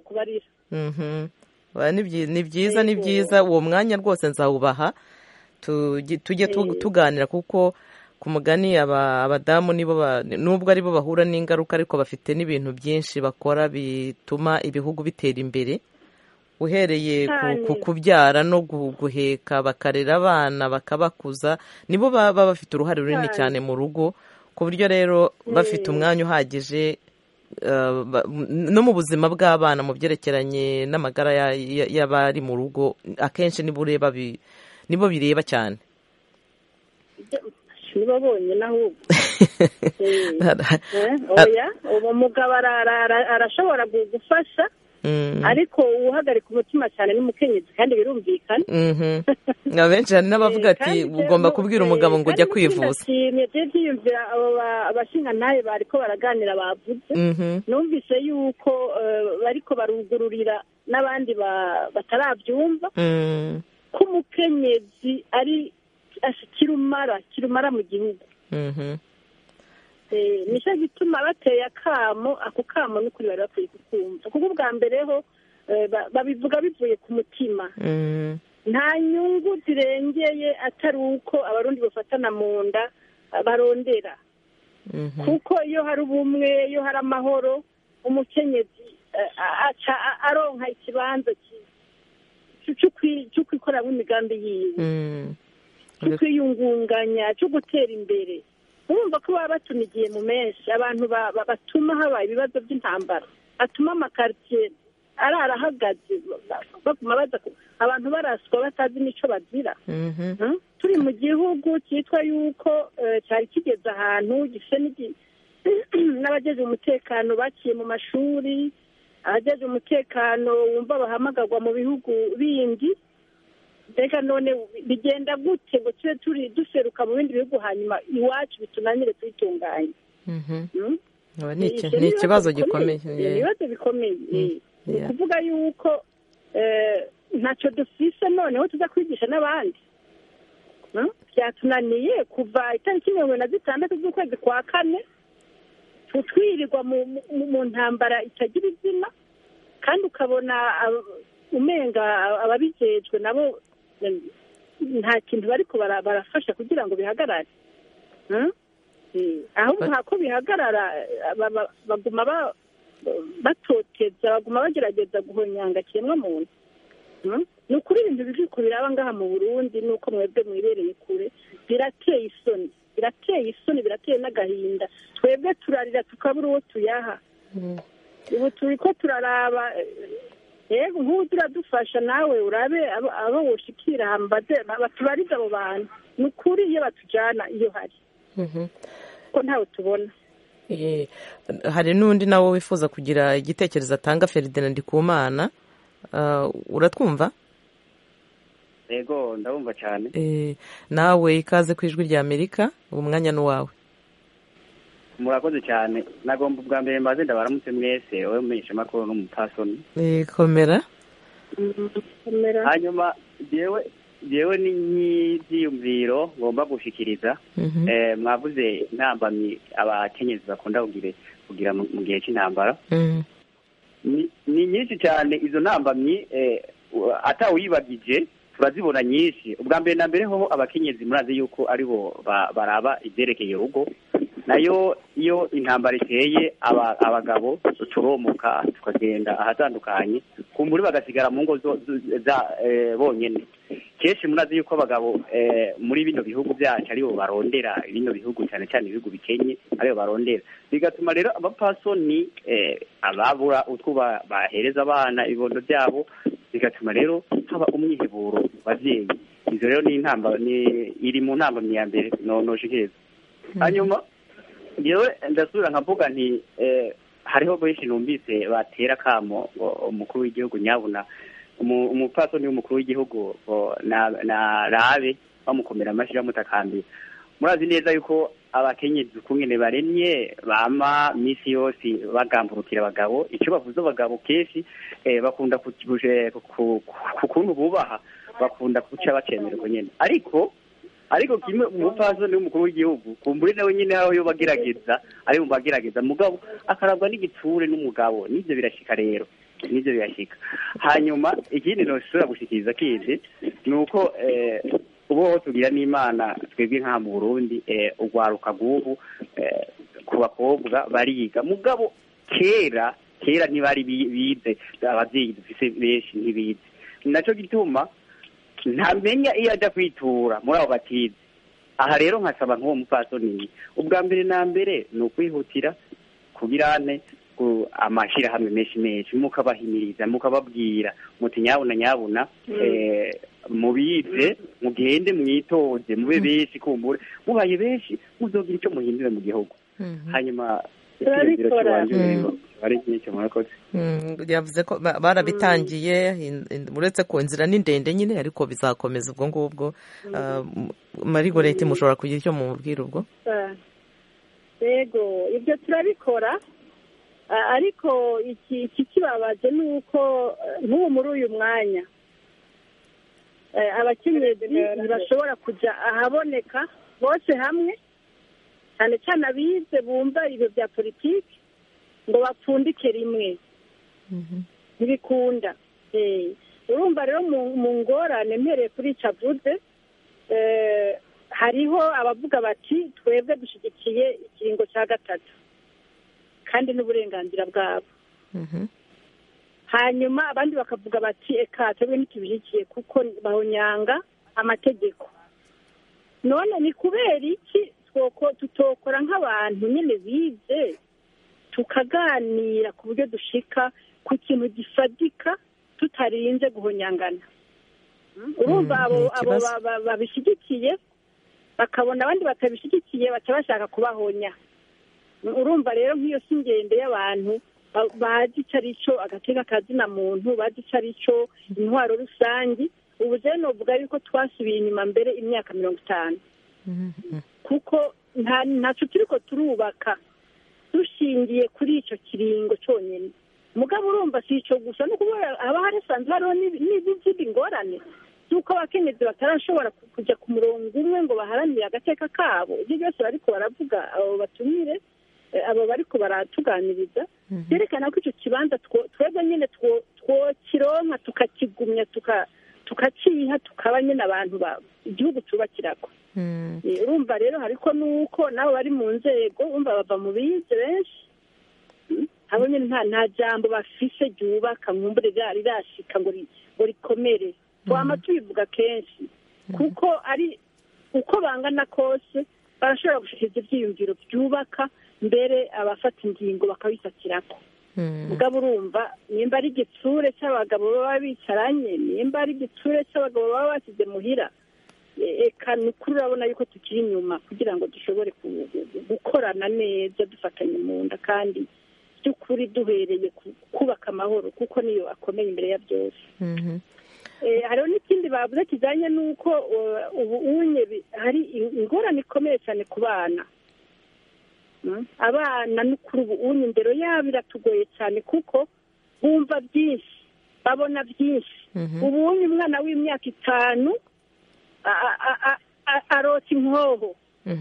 ni byiza ni byiza uwo mwanya rwose nzawubaha tujye tuganira kuko ku mugani abadamu nubwo aribo bahura n'ingaruka ariko bafite n'ibintu byinshi bakora bituma ibihugu bitera imbere uhereye ku kubyara no guheka bakarera abana bakabakuza nibo baba bafite uruhare runini cyane mu rugo ku buryo rero bafite umwanya uhagije no mu buzima bw'abana mu byerekeranye n'amagara y'abari mu rugo akenshi niba ureba nibo bireba cyane nibo bonyine ahubwo oya uwo mugabo arashobora gufasha ariko uhagarika umutima cyane n'umukenyezi kandi birumvikana abenshi hari n'abavuga ati ugomba kubwira umugabo ngo ujya kwivuza byiyumvira abashingantahe bariko baraganira bavuze numvise yuko bariko barugururira n'abandi batarabyumva ko umukenyezi ari kirumara kirumara mu gihugu nicyo gituma bateye akamo ako kamo n'ukuri bari bakwiye kukumva kuko ubwa mbere ho babivuga bivuye ku mutima nta nyungu zirengeye atari uko abarundi bafatana mu nda barondera kuko iyo hari ubumwe iyo hari amahoro umukenyezi aca aronka ikibanza cyo kwikoramo imigambi yiwe cyo kwiyungunganya cyo gutera imbere urumva ko baba batunigiye mu menshi abantu batuma haba ibibazo by'intambara batuma amakaritsiye arara ahagaze baguma baza abantu baraswa batazi n'icyo bazira turi mu gihugu cyitwa yuko cyari kigeze ahantu gifite n'abageje umutekano baciye mu mashuri abageje umutekano wumva bahamagarwa mu bihugu bindi mbega none bigenda gute ngo tube turi duseruka mu bindi bihugu hanyuma iwacu bitunanire tuyitunganye ni ikibazo gikomeye ni ibibazo bikomeye ni ukuvuga yuko ntacyo dufise noneho tuza kwigisha n'abandi byatunaniye kuva itariki mirongo na zitandatu z'ukwezi kwa kane twirirwa mu ntambara itagira izina kandi ukabona umenga ababijejwe nabo nta kintu bariko barafasha kugira ngo bihagarare ahubwo hako bihagarara baguma batoteza baguma bagerageza guhonyanga kiremwa muntu ni ukuri ibintu biriko biraba ngaha mu burundi nuko mwebwe mwibereye kure birateye isoni birateye isoni birateye n'agahinda twebwe turarira tukabura uwo tuyaha ubu turi ko turaraba yego nk'ubu turadufasha nawe urabe abo woshikira hambaze batubarize abo bantu ni ukuri iyo batujyana iyo hari ko ntawe tubona hari n'undi nawe wifuza kugira igitekerezo atanga feridina ndikumana uratwumva yego ndabumva cyane nawe ikaze ku ijwi rya amerika ubu mwanya ni uwawe murakoze cyane nagomba ubwa mbere mbaze ndabaramutse mwese wowe mumenyesha amakuru n'umupasoni komera hanyuma yewe yewe ni nk'ibyiyumviro ngomba gushikiriza mwavuze intambamyi abakenyezi bakunda kugira mu gihe cy'intambara ni nyinshi cyane izo ntambamyi atawuyibagije turazibona nyinshi ubwa mbere na mbere ho abakenyezi murazi yuko aribo baraba ibyerekeye urugo nayo iyo intambara iteye abagabo turomuka tukagenda ahatandukanye kumbura bagasigara mu ngo bonyine kenshi murazi yuko abagabo muri bino bihugu byacu aribo barondera bino bihugu cyane cyane ibihugu bikenye aribo barondera bigatuma rero abapasoni ababura utwo bahereza abana ibibondo byabo bigatuma rero haba umwiheburo babyeyi izo rero ni intamba iri mu ntambamyi ya mbere noshikiriza hanyuma yewe ndasubira nkavuga nti hariho benshi numvise batera akamo ngo umukuru w'igihugu nyabuna umupfasoni w'umukuru w'igihugu na rabe bamukomera amashyi bamutakambira murazi neza yuko abakenyezi ukungene baremye bama minsi yose bagamburukira abagabo icyo bavuze abagabo kenshi bakunda ku kuntu bubaha bakunda guca bacemererwa nyine ariko ariko kimwe umupfasoni w'umukuru w'igihugu kumbure nawe nyine aho yo bagerageza ari mu bagerageza mugabo akarabwa n'igitsure n'umugabo n'ibyo birashika rero n'ibyo birashika hanyuma ikindi ntushobora gushikiriza kindi ni uko ubu tugira n'imana twebwe nk'aha mu burundi urwaruka rw'ubu ku bakobwa bariga mugabo kera kera ntibari bize ababyeyi dufise benshi ntibize nacyo gituma ntamenya iyo ajya kwitura muri abo batize aha rero nkasaba nk'uwo mupfasoni ubwa mbere na mbere ni ukwihutira kubirane amashyirahamwe menshi menshi mukabahimiriza mukababwira muti nyabuna nyabuna mubize mugende mwitoze mube benshi kumbure mubaye benshi muzogira icyo muhindure mu gihugu hanyuma icyiyumviro cy'iwanjye rero ari nk'icyo murakoze yavuze ko barabitangiye uretse ko inzira ni ndende nyine ariko bizakomeza ubwo ngubwo marigoreti mushobora kugira icyo mubwira ubwo yego ibyo turabikora ariko iki kibabaje ni uko nk'ubu muri uyu mwanya abakenyezi ntibashobora kujya ahaboneka bose hamwe cyane cyane abize bumva ibyo bya politiki ngo bapfundike rimwe ntibikunda urumva rero mu ngorane mpereye kuri icyo avuze hariho abavuga bati twebwe dushyigikiye ikiringo cya gatatu kandi n'uburenganzira bwabo hanyuma abandi bakavuga bati eka twebwe ntitubishyigikiye kuko bahonyanga amategeko none ni kubera iki tutokora nk'abantu nyine bize tukaganira ku buryo dushika ku kintu gifatika tutarinze guhonyangana urumva abo babishyigikiye bakabona abandi batabishyigikiye baca bashaka kubahonya urumva rero nk'iyo si ingendo y'abantu bazi icyo ari cyo agateka kazina muntu bazi icyo ari cyo intwaro rusange ubu rero novuga yuko twasubiye inyuma mbere imyaka mirongo itanu kuko ntacyo turi ko turubaka dushingiye kuri icyo kiringo cyonyine mugabo urumva si icyo gusa no kuba haba harasanzwe hariho n'izindi ngorane z'uko abakenyezi batarashobora kujya ku murongo umwe ngo baharanire agateka kabo ibyo byose bariko baravuga abo batumire abo bariko baratuganiriza byerekana ko icyo kibanza twebwe nyine twokironka tukakigumya tukaciha tukaba nyine abantu igihugu cyubakirako urumva rero hariko nuko nabo bari mu nzego umva bava mu bize benshi abo nyine nta jambo bafise ryubaka nkumbure rirashika ngo rikomere twama tubivuga kenshi kuko ari uko bangana kose barashobora gushikiriza ibyiyumviro byubaka mbere abafata ingingo bakabifatirako mugabo urumva nimba ari igitsure cy'abagabo baba bicaranye nimba ari igitsure cy'abagabo baba bashyize muhira eka ni ukuri urabona yuko tukiri inyuma kugira ngo dushobore gukorana neza dufatanye mu nda kandi by'ukuri duhereye kubaka amahoro kuko niyo akomeye imbere ya byose hariho n'ikindi bavuze kijyanye n'uko ubu unye hari ingorane ikomeye cyane ku bana abana n'ukuri ubu unye indero yabo iratugoye cyane kuko bumva byinshi babona byinshi ubu unye umwana w'imyaka itanu arota inkoho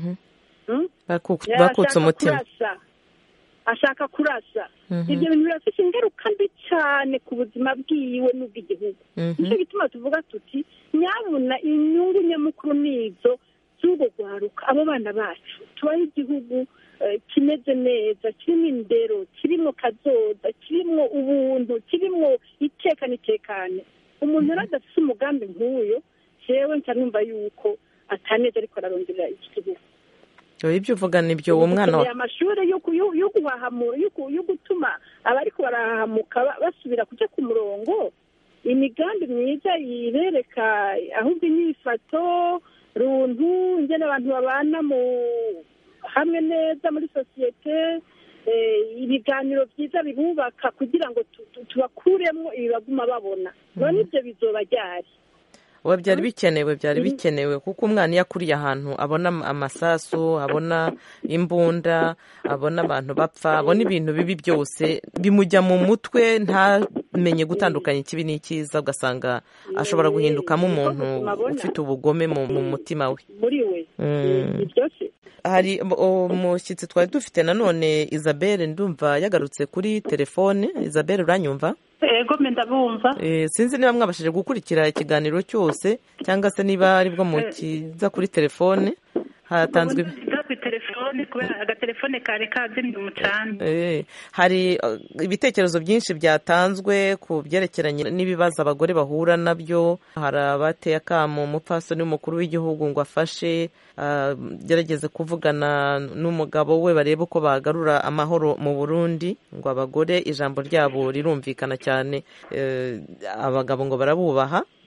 bakutse umutima ashaka kurasa ibyo bintu birafite ingaruka mbi cyane ku buzima bwiwe n'ubw'igihugu nicyo gituma tuvuga tuti nyabuna inyungu nyamukuru nizo z'ubwo guharuka abo bana bacu tubaho igihugu kimeze neza kirimo indero kirimo kazoza kirimo ubuntu kirimo iteka n'itekane umuntu rero adafite umugambi nk'uyo jewe nca numva yuko ataneza ariko araronderera iki gihugu ibyo uvuga nibyo uwo mwana wa amashuri yo guhahamura yo gutuma abariko barahahamuka basubira kujya ku murongo imigambi myiza yibereka ahubwo inyifato runtu ingene abantu babana mu hamwe neza muri sosiyete ibiganiro byiza bibubaka kugira ngo tubakuremo ibibaguma babona none ibyo bizoba ryari ubu byari bikenewe byari bikenewe kuko umwana iyo akuriye ahantu abona amasasu abona imbunda abona abantu bapfa abona ibintu bibi byose bimujya mu mutwe ntamenye gutandukanya ikibi n'icyiza ugasanga ashobora guhindukamo umuntu ufite ubugome mu mutima we muri we hari umushyitsi twari dufite nanone isabelle ndumva yagarutse kuri telefone isabelle uranyumva ego ndabumva sinzi niba mwabashije gukurikira ikiganiro cyose cyangwa se niba aribwo mukiza kuri telefone hatanzwe telefone kubera agatelefone kari kazimye umucanga hari ibitekerezo byinshi byatanzwe ku byerekeranye n'ibibazo abagore bahura nabyo hari abateye akamo umupfasoni w'umukuru w'igihugu ngo afashe gerageze kuvugana n'umugabo we barebe uko bagarura amahoro mu burundi ngo abagore ijambo ryabo rirumvikana cyane abagabo ngo barabubaha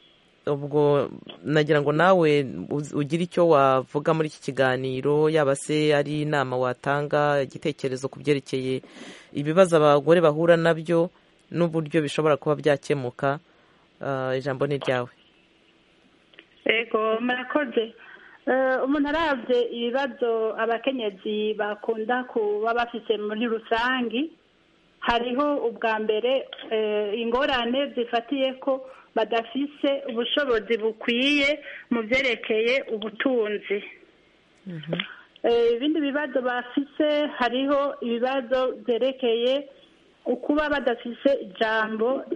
ubwo nagira ngo nawe ugire icyo wavuga muri iki kiganiro yaba se ari inama watanga igitekerezo ku byerekeye ibibazo abagore bahura nabyo n'uburyo bishobora kuba byakemuka ijambo ni ryawe yego murakoze umuntu arabye ibibazo abakenyezi bakunda kuba bafite muri rusange hariho ubwa mbere ingorane zifatiye ko badafise ubushobozi bukwiye mu byerekeye ubutunzi ibindi bibazo bafise hariho ibibazo byerekeye ukuba badafise ijambo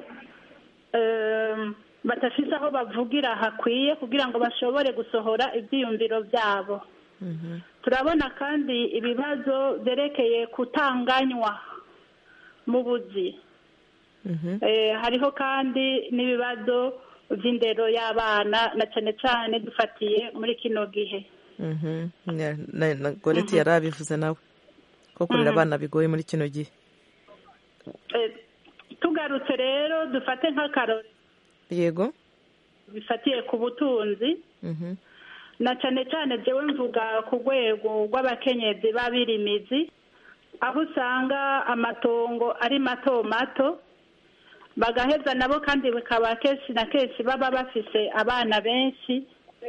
badafise aho bavugira hakwiye kugira ngo bashobore gusohora ibyiyumviro byabo turabona kandi ibibazo byerekeye kutanganywa mu buzi hariho kandi n'ibibazo by'indero y'abana na cyane cyane dufatiye muri kino gihe na goreti yari abivuze nawe ko kurera abana bigoye muri kino gihe tugarutse rero dufate nk'akarori yego bifatiye ku butunzi na cyane cyane byewe mvuga ku rwego rw'abakenyezi b'abirimizi aho usanga amatongo ari mato mato bagaheza nabo kandi bikaba kenshi na kenshi baba bafise abana benshi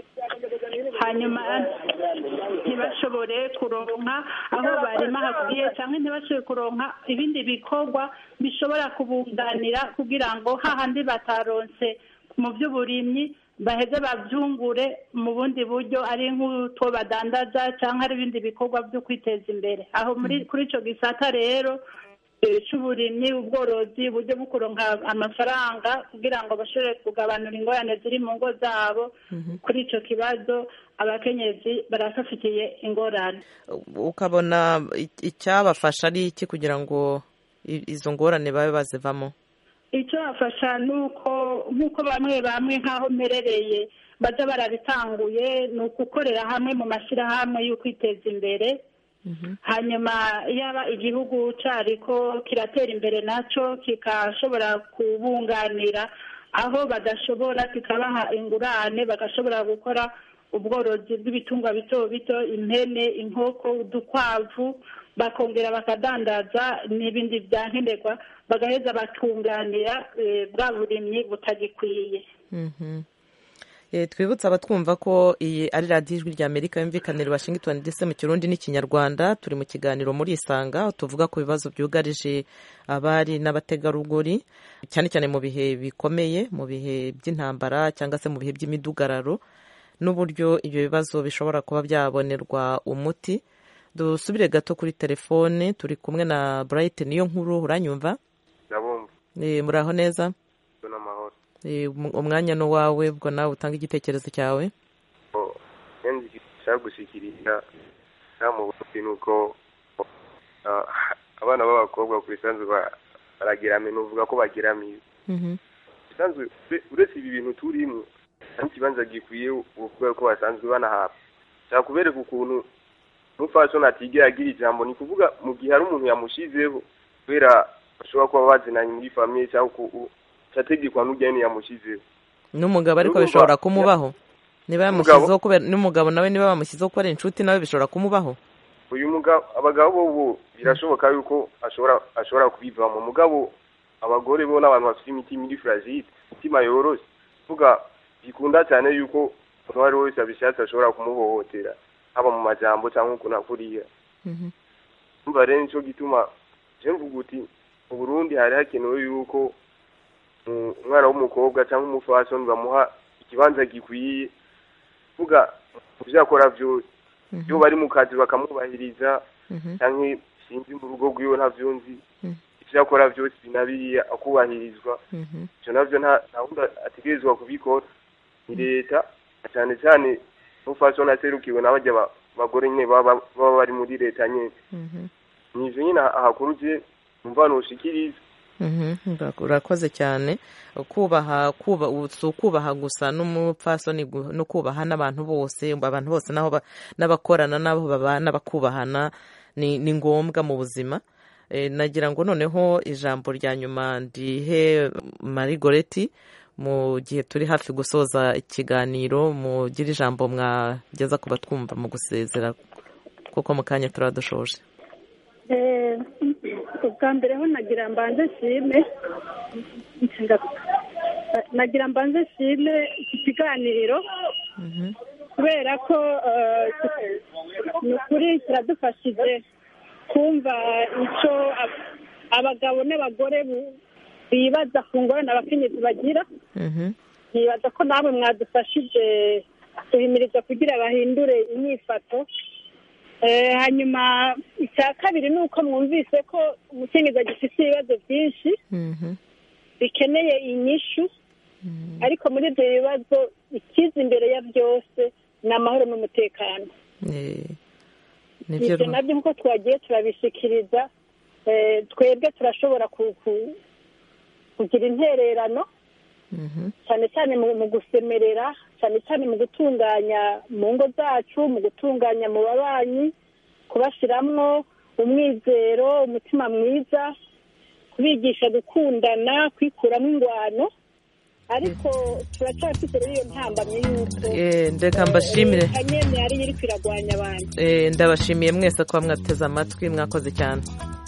hanyuma ntibashobore kuronka aho barima hakwiye cyangwa ntibashobore kuronka ibindi bikorwa bishobora kubunganira kugira ngo hahandi bataronse mu by'uburimyi baheze babyungure mu bundi buryo ari nk'utwo badandaza cyangwa ari ibindi bikorwa byo kwiteza imbere aho muri kuri icyo gisata rero cy'uburimyi ubworozi uburyo bwo kuronka amafaranga kugira ngo bashobore kugabanura ingorane ziri mu ngo zabo kuri icyo kibazo abakenyezi barafafitiye ingorane ukabona icyabafasha ari iki kugira ngo izo ngorane babe bazivamo icyo bafasha ni uko nk'uko bamwe bamwe nk'aho mmerereye bajya barabitanguye ni ukukorera hamwe mu mashyirahamwe yo kwiteza imbere hanyuma yaba igihugu cyariko kiratera imbere nacyo kikashobora kubunganira aho badashobora kikabaha ingurane bagashobora gukora ubworozi bw'ibitungwa bito bito impene inkoko udukwavu bakongera bakadandaza n'ibindi byankenerwa bagaheza bakunganira bwa burimyi butagikwiye twibutse abatwumva ko iyi ari radiyo ijwi rya amerika yumvikanira washington ndetse mu kirundi n'ikinyarwanda turi mu kiganiro muri isanga tuvuga ku bibazo byugarije abari n'abategarugori cyane cyane mu bihe bikomeye mu bihe by'intambara cyangwa se mu bihe by'imidugararo n'uburyo ibyo bibazo bishobora kuba byabonerwa umuti dusubire gato kuri telefone turi kumwe na burayiti niyo nkuru uranyumva muraho neza umwanya ni uwawe ubwo nawe utanga igitekerezo cyawe nshaka gushyikiriza mu bundi ni uko abana b'abakobwa ku isanzwe barageramiye nuvuga ko bageramiye isanzwe uretse ibi bintu turimo n'ikibanza gikwiye uvuga ko basanzwe banahabwa nshaka kubereka ukuntu umupfasoni atigera agira ijambo ni ukuvuga mu gihe hari umuntu yamushyizeho kubera bashobora kuba bazinanye muri famiye cyangwa cyategekwa n'ugeni yamushyizeho n'umugabo ariko bishobora kumubaho niba yamushyizeho kubera n'umugabo nawe niba bamushyizeho ko ari inshuti nawe bishobora kumubaho uyu mugabo abagabo bo birashoboka yuko ashobora ashobora kubivamo umugabo abagore bo n'abantu bafite imitima iri fragile imitima yoroshye kuvuga bikunda cyane yuko umuntu uwo ari we wese abishatse ashobora kumuhohotera haba mu majambo cyangwa ukuntu akuriya umva rero nicyo gituma je mvuga uti mu burundi hari hakenewe yuko umwana w'umukobwa cyangwa umufasoni bamuha ikibanza gikwiye kuvuga mu byo akora byose iyo bari mu kazi bakamwubahiriza cyangwa sinzi mu rugo rw'iwe ntabyo nzi ibyo akora byose binabiriya akubahirizwa ibyo nabyo nta wundi ategerezwa kubikora ni leta cyane cyane umufasoni aserukiwe n'abajya abagore nyine baba bari muri leta nyine ni ibyo nyine ahakurukiye umva ntushikiriza urakoze cyane kubaha si ukubaha gusa n'umupfasoni no kubaha n'abantu bose abantu bose n'abakorana n'abo babana bakubahana ni ngombwa mu buzima nagira ngo noneho ijambo rya nyuma ndihe marigoreti mu gihe turi hafi gusoza ikiganiro mugira ijambo mwageza ku batwumva mu gusezera kuko mu kanya turaba dushoje ubwa mbere ho nagira mbanze nshime nagira mbanze nshime iki kiganiro kubera ko ni ukuri kiradufashije kumva icyo abagabo n'abagore bibaza ku ngorane abakenyezi bagira ntibaza ko namwe mwadufashije guhimiriza kugira bahindure imyifato hanyuma icya kabiri ni uko mwumvise ko umukenyezi agifite ibibazo byinshi bikeneye inyishu ariko muri ibyo bibazo ikiza imbere ya byose ni amahoro n'umutekano ibyo nabyo nk'uko twagiye turabishikiriza twebwe turashobora kugira intererano cyane cyane mu gusemerera cyane cyane mu gutunganya mu ngo zacu mu gutunganya mu babanyi kubashyiramo umwizero umutima mwiza kubigisha gukundana kwikuramo ingwano ariko turacyafite rero iyo ntambamye y'uko ndeka mbashimire kanyene yari iri kwiragwanya abantu ndabashimiye mwese kuba mwateze amatwi mwakoze cyane